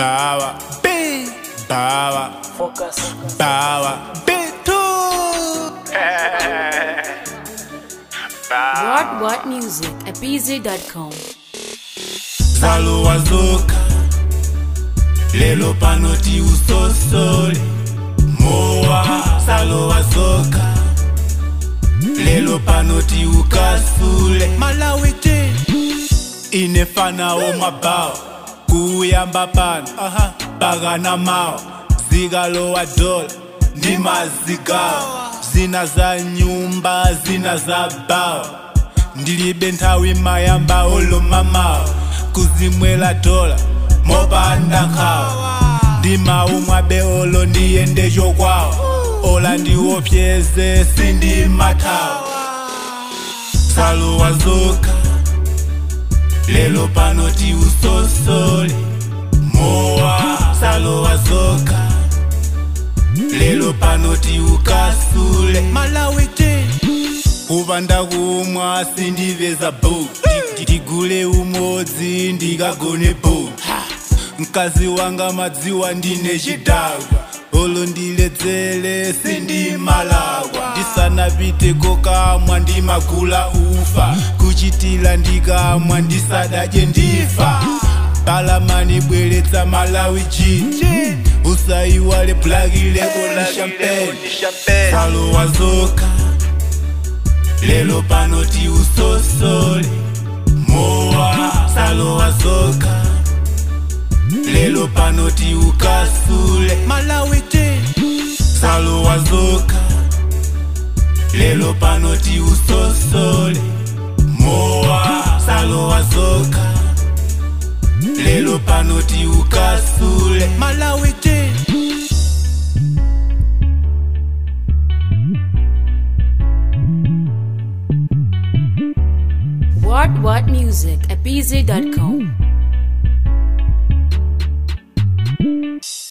bawa B bawa Focus. bawa B2 What What Music at BZ.com. Salo wazoka Lelo panoti usosole Moa Salo wazoka Lelo panoti ukasule Malawite Inefana omabao Kuyamba pano Bagana mao Zigalo wa dola Ndima zigao Zina za nyumba Zina za bao ndilibe nthawi mayamba olomamawa kuzimwela dola mopanda nkhawa ndi mawu mwabe olo ndiyende chokwawa ola ndiwopyeze sindimathawa salowa zokha lelo panoti usosole mowa salowa zokha lelo panoti ukasule malawite kupanda kumwa sindiveza bo ndigule umodzi ndikagone bo mkazi wanga madziwa ndine chidakwa olo ndiledzere sindimalawa ndisanapite kokamwa ndimagula ufa kuchitila ndikamwa ndisadadye ndifa palamani bweretsa malawi jini usaiwale blaki leko la champagne salowa zokha lelo panoti usosole mowa salowa zokha lelo panoti ukasule malawite salowa zokha lelo panoti usosole mowa salowa zokha lelo panoti ukasule malawite What What Music at BZ.com.